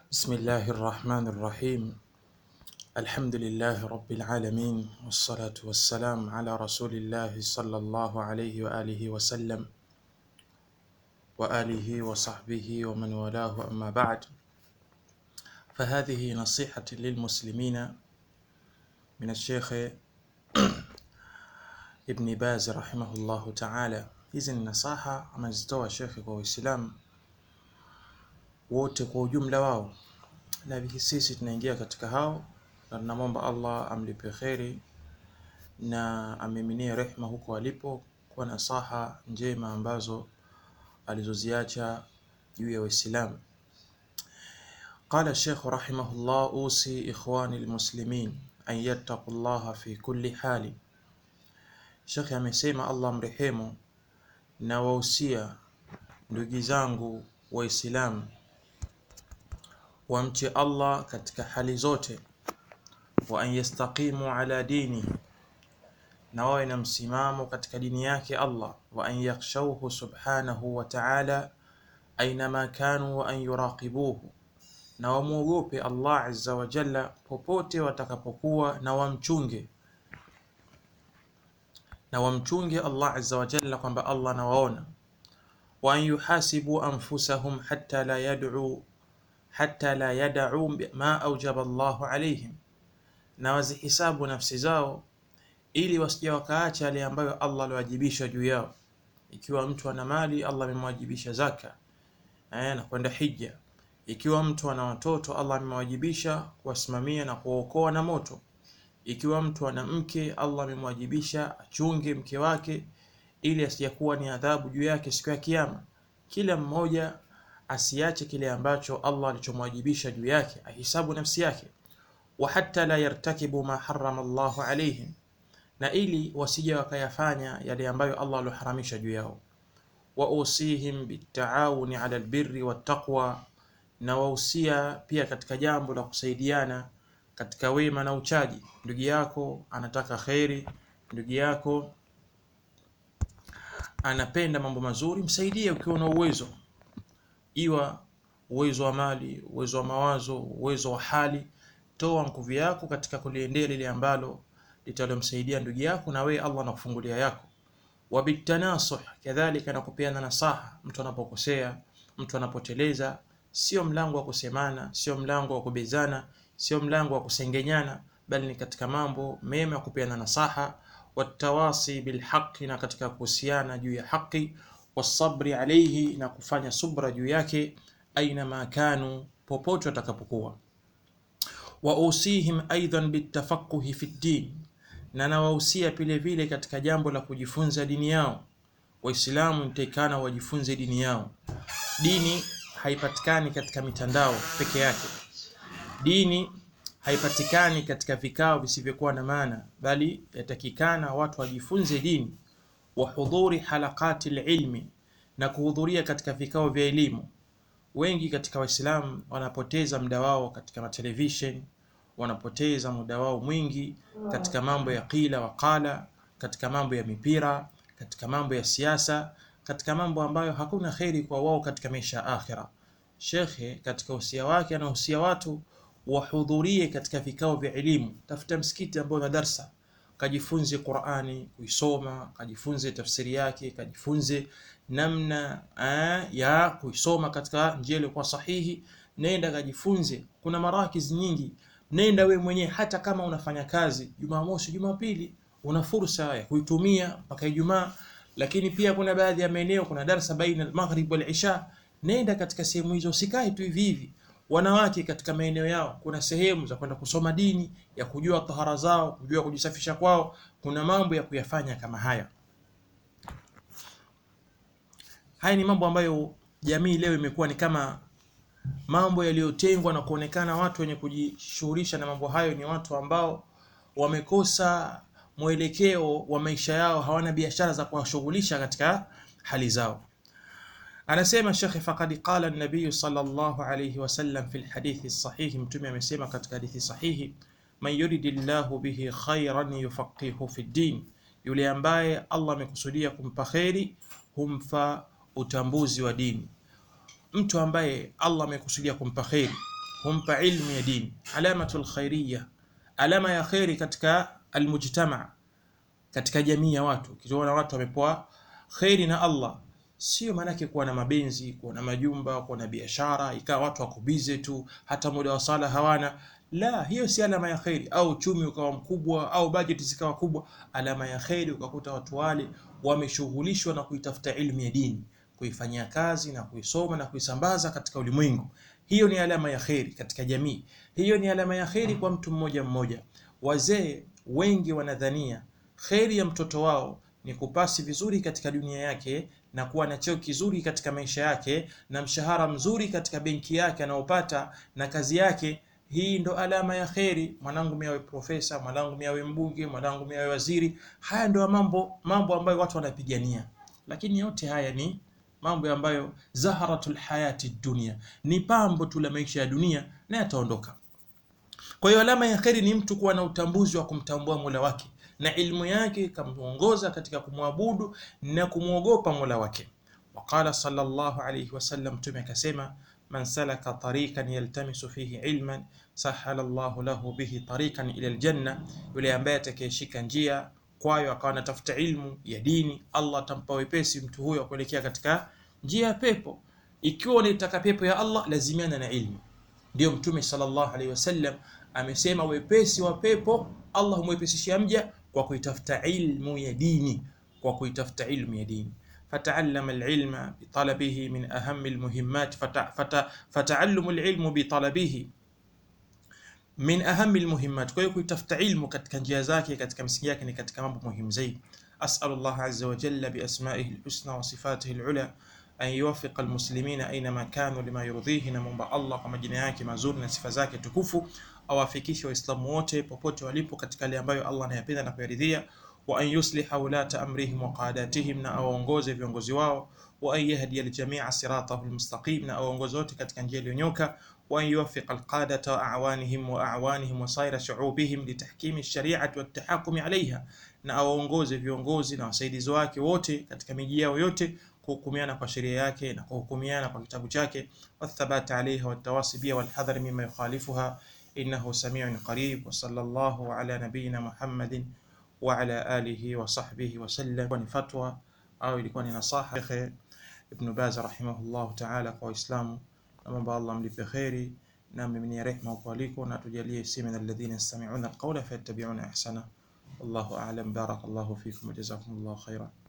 بسم الله الرحمن الرحيم الحمد لله رب العالمين والصلاة والسلام على رسول الله صلى الله عليه وآله وسلم وآله وصحبه ومن والاه أما بعد فهذه نصيحة للمسلمين من الشيخ ابن باز رحمه الله تعالى hizi ni nasaha amezitoa shekhe kwa Waislamu wote kwa ujumla wao, na sisi tunaingia katika hao, na tunamwomba Allah amlipe kheri na amiminie rehma huko alipo kwa nasaha njema ambazo alizoziacha juu ya Waislamu. Qala Sheikh rahimahullah, usi ikhwani almuslimin an yattaqu llaha fi kulli hali. Sheikh amesema Allah mrehemu, na wahusia ndugu zangu Waislamu wamche Allah katika hali zote, wa an yastaqimu ala dini, na wawe na msimamo katika dini yake Allah, wa an yakhshawhu subhanahu wa ta'ala ainama kanu, wa an yuraqibuhu, na wamwogope Allah azza wa jalla popote watakapokuwa, na wamchunge na wamchunge Allah azza wa jalla kwamba Allah anawaona, wa an yuhasibu anfusahum hatta la yad'u hatta la yad'u ma aujaba Allahu alaihim, na wazihisabu nafsi zao ili wasije wakaacha yale ambayo Allah aliwajibisha juu yao. Ikiwa mtu ana mali, Allah amemwajibisha zaka eh, na kwenda hija. Ikiwa mtu ana watoto, Allah amemwajibisha kuwasimamia na kuwaokoa na moto. Ikiwa mtu ana mke, Allah amemwajibisha achunge mke wake ili asijakuwa ni adhabu juu yake siku ya Kiyama. Kila mmoja asiache kile ambacho Allah alichomwajibisha juu yake, ahisabu nafsi yake. wa hatta la yartakibu ma harrama Allahu alaihim, na ili wasije wakayafanya yale ambayo Allah alioharamisha juu yao. wa usihim bitaawuni ala albirri wattaqwa, na wahusia pia katika jambo la kusaidiana katika wema na uchaji. Ndugu yako anataka kheri, ndugu yako anapenda mambo mazuri, msaidie ukiwa na uwezo iwa uwezo wa mali, uwezo wa mawazo, uwezo wa hali. Toa nguvu yako katika kuliendea lile ambalo litalomsaidia ndugu yako, na wewe Allah anakufungulia yako. Wa bitanasuh, kadhalika na kupeana nasaha. Mtu anapokosea, mtu anapoteleza, sio mlango wa kusemana, sio mlango wa kubezana, sio mlango wa kusengenyana, bali ni katika mambo mema ya kupeana nasaha. Watawasi bilhaqi, na katika kuhusiana juu ya haki wasabri alayhi, na kufanya subra juu yake, aina ma kanu, popote watakapokuwa. Wa usihim aidan bitafaquhi fi ddin, na nawahusia vile vile katika jambo la kujifunza dini yao. Waislamu nitakana wajifunze dini yao. Dini haipatikani katika mitandao peke yake. Dini haipatikani katika vikao visivyokuwa na maana, bali yatakikana watu wajifunze dini wa hudhuri halaqati lilmi, na kuhudhuria katika vikao vya elimu. Wengi katika Waislamu wanapoteza muda wao katika matelevishen, wanapoteza muda wao mwingi katika mambo ya qila wa qala, katika mambo ya mipira, katika mambo ya siasa, katika mambo ambayo hakuna kheri kwa wao katika maisha ya akhira. Shekhe katika usia wake anahusia watu wahudhurie katika vikao vya elimu. Tafuta msikiti ambao na darsa kajifunze Qur'ani kuisoma, kajifunze tafsiri yake, kajifunze namna aa, ya kuisoma katika njia iliyokuwa sahihi. Nenda kajifunze, kuna marakiz nyingi. Nenda we mwenyewe, hata kama unafanya kazi Jumamosi, Jumapili, una fursa ya kuitumia mpaka Ijumaa. Lakini pia kuna baadhi ya maeneo kuna darsa baina al-maghrib wal isha. Nenda katika sehemu hizo, usikae tu hivi hivi. Wanawake katika maeneo yao kuna sehemu za kwenda kusoma dini, ya kujua tahara zao, kujua kujisafisha kwao. Kuna mambo ya kuyafanya kama haya. Haya ni mambo ambayo jamii leo imekuwa ni kama mambo yaliyotengwa na kuonekana watu wenye kujishughulisha na mambo hayo ni watu ambao wamekosa mwelekeo wa maisha yao, hawana biashara za kuwashughulisha katika hali zao. Anasema Shekhe, faqad qala an-nabiy sallallahu alayhi wasallam fi al-hadithi sahihi, Mtume amesema katika hadithi sahihi, man yuridillahu bihi khairan yufaqihu fi ddin, yule ambaye Allah amekusudia kumpa kheri humfa utambuzi wa dini. Mtu ambaye Allah amekusudia kumpa kheri humpa ilmu ya dini. Alamatul khairiyya, alama ya kheri katika almujtama, katika jamii ya watu. Ukiona watu wamepewa kheri na Allah, sio maanake kuwa na mabenzi, kuwa na majumba, kuwa na biashara, ikawa watu wako bize tu, hata muda wa sala hawana. La, hiyo si alama ya kheri. Au uchumi ukawa mkubwa au bajeti zikawa kubwa, alama ya kheri ukakuta watu wale wameshughulishwa na kuitafuta ilmu ya dini, kuifanyia kazi na kuisoma na kuisambaza katika ulimwengu. Hiyo ni alama ya kheri katika jamii. Hiyo ni alama ya kheri kwa mtu mmoja mmoja. Wazee wengi wanadhania kheri ya mtoto wao ni kupasi vizuri katika dunia yake na kuwa na cheo kizuri katika maisha yake na mshahara mzuri katika benki yake anaopata na kazi yake. Hii ndo alama ya kheri. Mwanangu mimi awe profesa, mwanangu mimi awe mbunge, mwanangu mimi awe waziri. Haya ndo mambo mambo ambayo watu wanapigania, lakini yote haya ni mambo ambayo zaharatul hayati dunia, ni pambo tu la maisha ya dunia na yataondoka. Kwa hiyo alama ya kheri ni mtu kuwa na utambuzi wa kumtambua Mola wake na ilmu yake ikamuongoza katika kumwabudu na kumwogopa Mola wake. Waqala sallallahu alayhi wasallam, Mtume akasema man salaka tariqan yaltamisu fihi ilman sahala Allahu lahu bihi tariqan ila aljanna, yule ambaye atakayeshika njia kwayo akawa anatafuta ilmu ya dini, Allah atampa wepesi mtu huyo kuelekea katika njia ya pepo. Ikiwa unataka pepo ya Allah, lazimiana na ilmu. Ndio Mtume sallallahu alaihi wasallam amesema wepesi wa pepo Allah humwepesishia mja kwa kuitafuta ilmu ya dini, kwa kuitafuta ilmu ya dini. Fataallama alilma bitalabihi min ahami almuhimmat, fataallumu alilmu bitalabihi min ahami almuhimmat. Kwa hiyo kuitafuta ilmu katika njia zake, katika misingi yake ni katika mambo muhimu zaidi. As'alu Allah azza wa jalla bi asma'ihi alhusna wa sifatihi alula an yuwaffiqa almuslimina aynama kanu lima yurdhihi, na muomba Allah kwa majina yake mazuri na sifa zake tukufu awafikishe Waislamu wote popote walipo katika yale ambayo Allah anayapenda na kuyaridhia, wa an yusliha ulata amrihim wa qadatihim, na awaongoze viongozi wao, wa an yahdiya aljamia siratahu almustaqim, na awaongoze wote katika njia iliyonyoka, wa an yuwaffiqa alqadata wa awanihim wa awanihim wa saira shu'ubihim litahkimi ash-shari'ati wat tahakumi alayha, na awaongoze viongozi na wasaidizi wake wote katika miji yao yote kuhukumiana kwa sheria yake na kuhukumiana kwa kitabu chake, wathabati alaiha watawasi biha walhadhari mima yukhalifuha innahu samiun qarib. Wa sallallahu ala nabiyyina Muhammadin wa ala alihi wa sahbihi wa sallam. Ni fatwa au ilikuwa ni nasaha Sheikh Ibn Baz rahimahullahu ta'ala kwa Waislamu, na mambo Allah mlipe kheri na mmiminie rehma huko aliko, na tujalie si min alladhina yastami'una alqawla fayattabi'una ahsana. Wallahu a'lam. Barakallahu fikum wa jazakumullahu khairan.